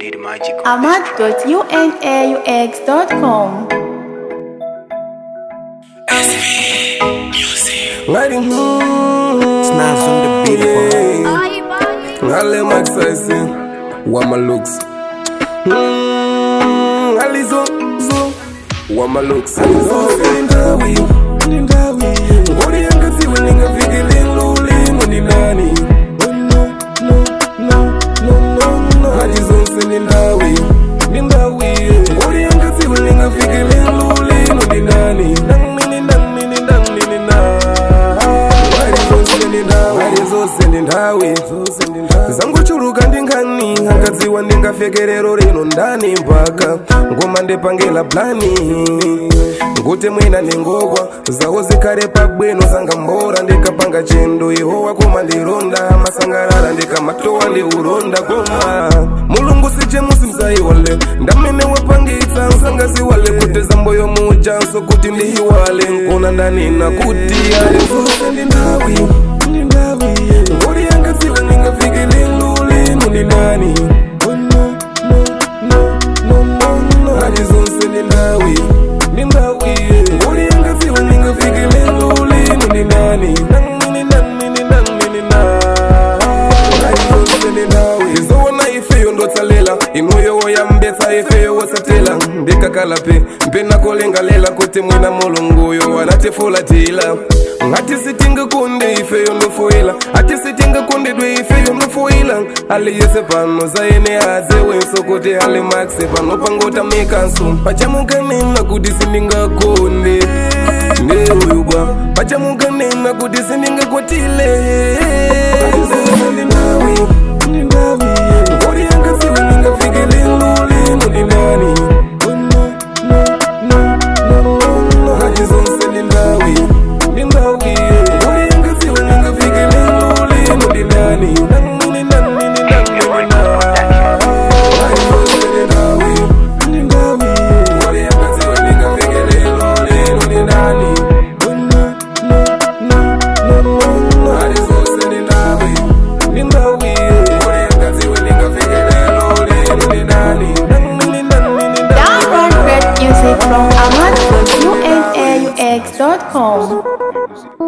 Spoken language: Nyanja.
did magic. ahmad.unaux.com. Ngari hmm, Snaps on the beat, yeah. Ngale maxasi wama looks Hmm, alizo zo wama looks alizo ndawi ndawi ngori yangaziwe ningafikile lulimo ni nani Oh, no no no no no no alizo nsini ndawi ni ndawi ngori yangaziwe ningafikile lulimo ni nani nani ni nani ni nani ni na zose ndi nthawi zangochuluka ndi nkhani angadziwa ndingafekerero rino ndani mpaka ngoma ndipangela plani nguti mwina ndingokwa zawo zikhale pabwino sangambora ndikapanga chendo ihowa koma ndironda masangalala ndikamatowa ndi uronda koma mulungu sichemusi msayiwale ndamene wapangitsa nsangaziwale kuti zamboyo mujanso kuti ndiyiwale nkona ndanena kuti ali zose ndi nthawi ndi nthawi ngori yangadziwe ndingafikile lulimo ndi nani Oh, no, no, no, no, no, no. ali zonse ndi nthawi ndi nthawi ngori yangadziwe ndingafikile lulimo ndi nani nani ni nani ni nani ni na izowona ifeyo ndotsalela inuyo yambetsa ifeyo wosatela ndikakalape mpenakolengalela kuti mwina mulunguyo wanatifulatila ngati sitingakunde ifeyo ndofoila ati sitingakundidwe ifeyo ndofoila aliyese pano zaene azewenso kuti ali maxe pano pangotamikaso pachamukanena kuti sindingakonde ndeyuyubwa pachamukanena kuti sindingakwatile ngori yangaziwe ningafikile lulimo ni nani Oh, no, no, no, no, no, no. Hadi zonse ni ndawi, ni ndawi. Ngori yangaziwe ningafikile lulimo ni nani Nani, ni nani, ni nani, ni na. Hadi zonse ni ndawi, ni ndawi. Ngori yangaziwe ningafikile lulimo ni nani Oh, no, no, no, no, no, no. Hadi zonse ni ndawi, ni ndawi. Ngori yangaziwe ningafikile lulimo ni nani Nani, ni nani, ni nani, ni Download na. great music from ahmad.unaux.com.